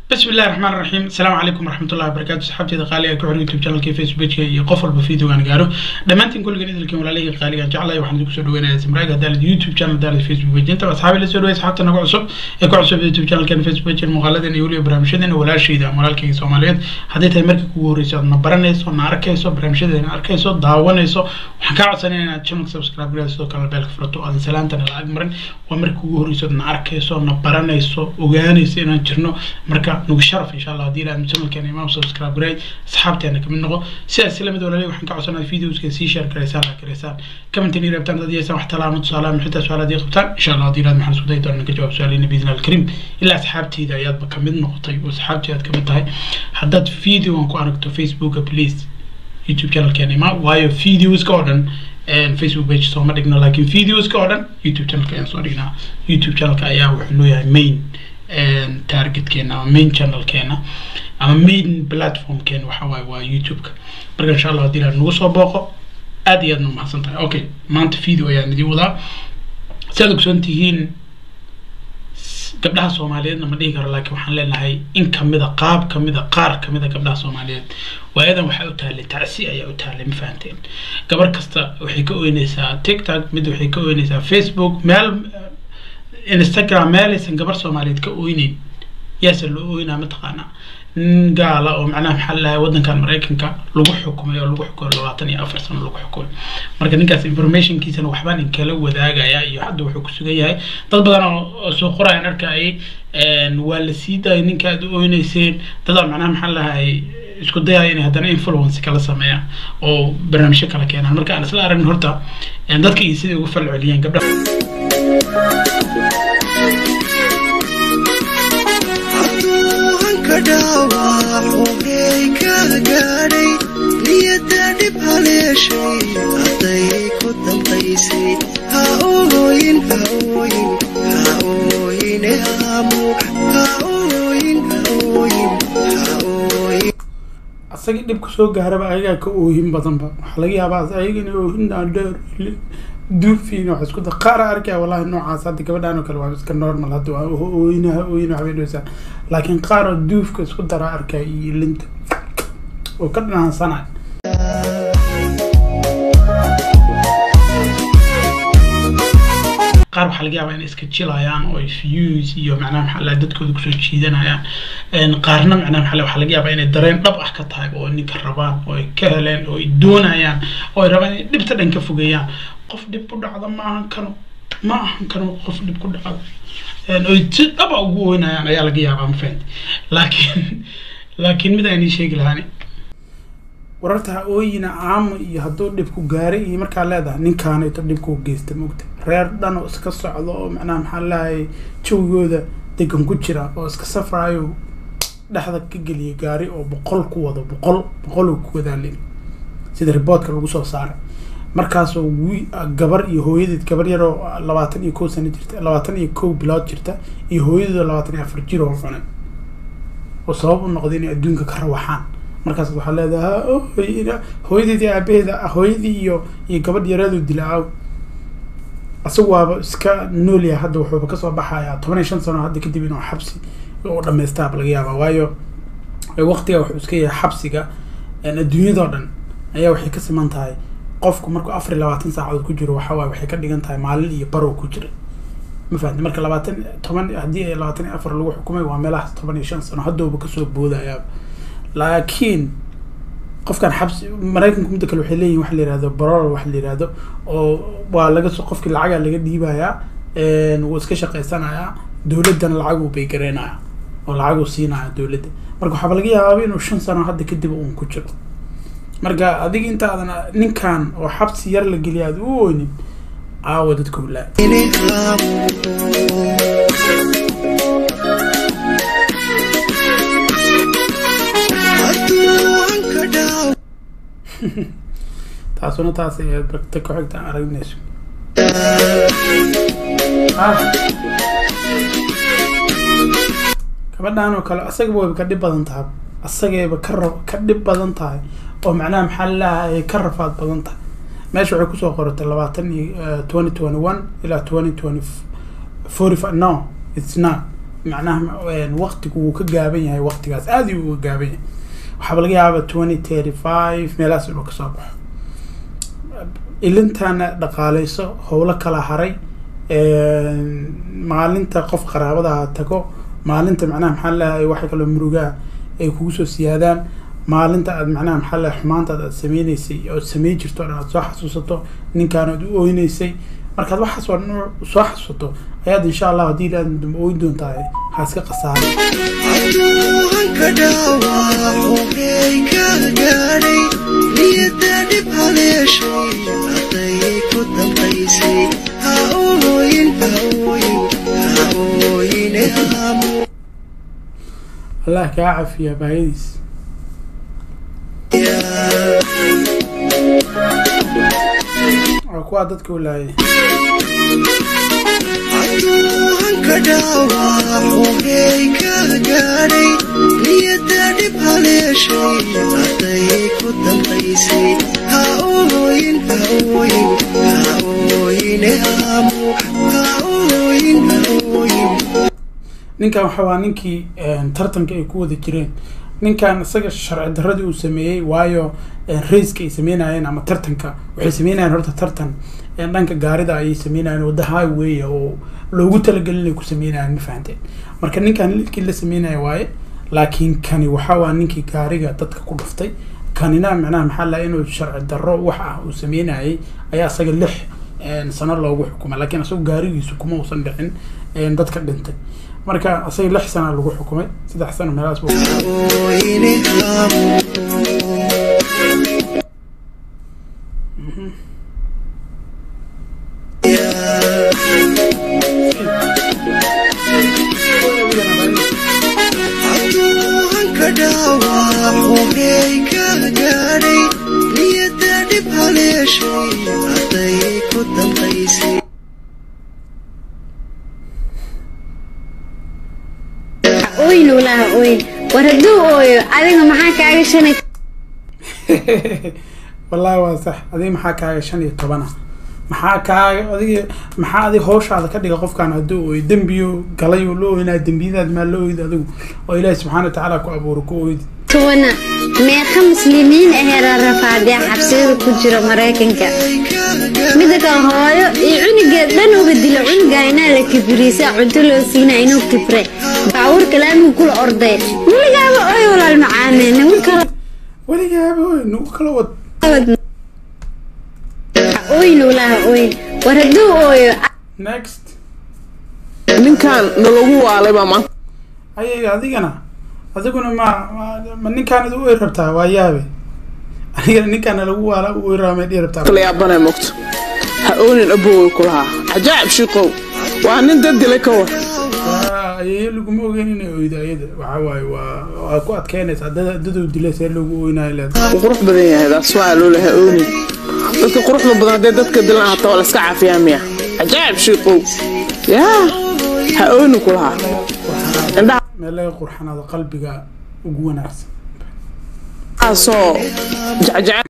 bismi illahi raxmaan raxiim asalaamu calaykum waraxmatullahi wabarakatu saxaabteeda qaaliga ku xor youtube channelka facebookka iyo qof walba videogaan gaaro dhammaantiin kulligan idilkan walaalihii qaaligan jeclahay waxaan idinku soo dhaweynaya simraaga hadaalid youtube channel hadaalid facebook page inta asxaabi la soo dhaway asxaabta naga cusub ee ku cusub youtube channelkan facebook page muuqaaladan iyo weliba barnaamijyadeena walaashayda ama walaalkayga soomaaliyeed hadday tahay markii kugu horreyso aad na baranayso na arkayso barnaamijyadeena arkayso daawanayso waxaan kaa codsanaya inaad channelka subscribe garayso sidoo kale beelka furato aadan salaantana la ag marin waa markii kugu horreyso aad na arkayso na baranayso ogaanayso inaan jirno marka nagu sharaf insha allah haddii ilaad channelkeena imaam subscribe garay asxaabteena kamid noqo sidaas si lamid walaalay waxaan ka codsanaya videoska sii share garaysaan la garaysaan commentin iyo rabtaan dad yeesaan wax talaamo tusaalaha xitaa su-aal haddii qabtaan insha allah haddii ilaad maxaan isku dayi doonaa ka jawaab su-aalina biidna alkarim ilaa asxaabteyda ayaadba kamid noqotay oo asxaabteeda aad kamid tahay haddaad videogan ku aragto facebooka please youtube channelkeena imaa waayo videoska oo dhan facebook page sooma dhigno laakiin videoska oo dhan youtube channelka ayaan soo dhignaa youtube channelka ayaa wuxuu leeyahay main targetkeena ama main channelkeena ama main platformkeena waxa waaye waa youtube-ka marka insha allah haddii ilaad nagu soo booqo aad iyo aadna umahadsan tahay okay maanta video ayaan idin wadaa si aad ogsoon tihiin gabdhaha soomaaliyeedna ma dhihi karo laakiin waxaan leenahay in kamida qaab kamida qaar kamida gabdhaha soomaaliyeed waayadan waxaa u taallay tacsi ayaa u taallay ma fahanteen gabar kasta waxay ka oynaysaa tiktok mid waxay ka oynaysaa facebook meel instagram meelaysan gabar soomaaliyeed ka oyneyn yaase loo oynaa mataqaanaa nin gaala oo macnaha maxaa lalahay waddankan maraykanka lagu xukumay oo lagu xukumay labaatan iyo afar sano lagu xukumay marka ninkaas informationkiisana waxbaan inkala wadaagaya iyo hadda wuxuu ku sugan yahay dad badan oo soo qorayaan arkayay waa la sii daayay ninka aad u oyneyseen dadaa macnaha maxaa lalahay isku dayaya inay haddana influence kala sameeyaan oo barnaamijyo kala keenaan marka aan isla aragn horta dadka iyo siday ugu falceliyeen gabdhaha dhaawac xubnay ka gaadhay niyadda dhib haleeshay hadday ku dambaysay ha ooyin ha ooyin ha ooyine aamu ha ooyin ha ooyin ha ooyin asagii dhibka soo gaaraba ayagaa ka oohin badanba waxaa laga yaabaa ayaga inay oohin dhaadheer duufiin wax isku da qaar arkaya wallahi noocaas hadda gabadhaan oo kale waa iska normal hadda waa ooyinaha ooyin waxbay dhowsaan laakiin qaar oo duufka isku dara arkaya iyo linta oo ka dhanaansanay qaar waxaa laga yaabaa inay iska jilayaan oo ay views iyo macnaha maxaa laha dadkooda kusoo jiidanayaan qaarna macnaha maxaa waxaa laga yaabaa inay dareen dhab ah ka tahay oo ninka rabaan oo ay ka heleen oo ay doonayaan oo ay rabaan inay dhibta dhan ka fogeeyaan qof dhib ku dhacda ma ahan kano ma ahan kano qof dhib ku dhacda oy si dhaba ugu oynayaan ayaa laga yaabaa ma fahanti laakiin laakiin mid aynii sheegi lahaani wararta ha ooyina caamo iyo hadduu dhibku gaaray iyo markaa leedahay ninkaanayto dhibkuu geysta mogta reer dhan oo iska socdo oo macnaha maxaa leeyahay jawigooda degan ku jira oo iska safraayo dhexda ka geliya gaari oo boqol ku wado boqol boqol oo ku wadaalin sida riboodka lagu soo saaray markaasoo wi gabar iyo hooyadeed gabar yaroo labaatan iyo kow sano jirta labaatan iyo kow bilood jirta iyo hooyadeedoo labaatan iyo afar jir oo cunay oo sabab u noqday inay adduunka ka rawaxaan markaas waxaa leedahay hooyadeedii aabaheeda hooyadii iyo iyo gabadh yareedu dilaaw isagu waaba iska noolyahay hadda wuxuuba kasoo baxayaa toban iyo shan sano hadda kadib inuu xabsi u dhamaystaaba laga yaabaa waayo waqtiga wuxuu iska yahay xabsiga adduunyadoo dhan ayaa waxay ka siman tahay qofku markuu afar iyo labaatan saacadood ku jiro waxa waaye waxay ka dhigan tahay maalin iyo barow ku jira ma fahamti marka labaatan toban haddii ay labaatan iyo afar lagu xukumay waa meelahaas toban iyo shan sano haddooba kasoo boodayaaba laakiin qofkan xabsi maraykanku midda kale waxay leeyihin waxa la yihahdo barol waxa la yihahdo oo waa laga soo qofkii lacagaa laga dhiibayaa wuu iska shaqaysanayaa dowladdana lacaguu bay gareynayaa oo lacaguu siinaya dowladda marka waxaaba laga yaabaa inuu shan sano hadda kadib uun ku jiro marka adiga intaadan ninkan oo xabsi yar la geliya aad u oynin caawa dadka hulaa taasuna taas ayaad barta ku xigta aragnayso gabadhan oo kale asagaba wayba ka dhib badan tahay asagayba ka ra ka dhib badan tahay oo macnaha maxaa lalahay ka rafaad badan tahay meesha waxay kusoo qoratay labaatan iyo twenty twenty one ilaa twenty twenty forty five no it's not macnaha waqtigu wuu ka gaaban yahay waqtigaas aad ayuu uga gaaban yahay waxaaba laga yaaba twenty thirty five meelahaas inuu kasoo baxo ilintana dhaqaaleyso howlo kala haray maalinta qof qaraabadaha tago maalinta macnaha maxaa leeyahay waxa kaloo murugaa ay kugu soo siyaadaan maalinta aad macnaha maxaa leeyahay xumaantaad aad sameyneysay ood samey jirto dhan aad soo xasuusato ninkaan aad u ooyneysay markaad waxaas oo dhan soo xasuusato ayaad insha allah haddii aad dambe ooyin doontaa ha iska khasaaray adduunka dhaawaco hey ka gaadhay niyada dhib haleeshay hadday ku dambaysay ha ooyin ha ooyin ha ooyine haamu allah kaa cafiya baayadiis waa kuwaa dadka u laayay adduunka dhaawaco hey ka gaadhay niyada dhib haleeshay hadday ku dambaysay ha ooyin ha ooyin ha ooyine haamu ha ooyin ha ooyin ninkan waxa waa ninkii tartanka ay ku wada jireen ninkan isaga sharci darradii uu sameeyey waayo raiska ay sameynayeen ama tartanka waxay sameynayeen horta tartan dhanka gaarida ayay sameynayeen wadda highway oo loogu talagelin inay ku sameynayeen ma fahanteen marka ninkan lilkii la sameynaya waaye laakiin kani waxa waa ninkii gaariga dadka ku dhuftay kanina macnaha maxaa laha inuu sharci darro wax ah uu sameynayay ayaa isaga lix sano loogu xukumay laakiin isagu gaarigiisu kuma uusan dhicin dadka dhintay marka isaga lix sana lagu xukumay saddex sano meelahaas buu ooyine haamu adduunka dhaawaco hey ka gaadhay niyada dhib haleeshay hadday ku dambaysay ooyin walaha ooyin war hadduu ooyo adiga maxaa kaaga shanay wallaahi waa sax adiga maxaa kaaga shan iyo toban ah maxaa kaaga adiga maxaa adiga hawshaada ka dhiga qofkaan hadduu ooyo dembiyo galay oo la ooynaa dembiyadaad maa la ooyid adigu oo ilaahi subxaana wa tacaala ku abuuro ku ooyid towana meeqa muslimiin ahee rarrafaadee xabsiyada ku jira maraykanka mida kale hooyo iyo cunugeed dhan uga dila cunugaa inaa la kibirisa cunto loo siina inuu kibre baabuurka laamigu kula orday weligaaba ooy walaal macaane nagu kala weligaaba ooy nagu kala wad ooyin walaha ooyin war hadduu ooyo next ninkan nalagu waalay baa maanta ayay adigana adiguna ma ma- ma ninkaanad u oy rabtaa waa yaabe adigana ninkaana lagu waala u oy rabaa may dhihi rabtaa kala yaabanay mogto ha oonin abowey ku lahaa cajaa'ib shiiqow waa nin dad dilay ka war Waa- ayeeyo laguma ogeyn inay oydo ayada waxa waaye waa waa ku adkeynaysaa dad daduu dilay see lagu oynayo leedahay wuu qurux badan yahay daas waa loo leha oonin dadka quruxda badan haddee dadka dilan hata waa la iska caafiyaa miya cajaa'ib shiiqow yaa ha oonin ku lahaa indhaha meel laga qurxanaado qalbiga ugu wanaagsan soo jecjece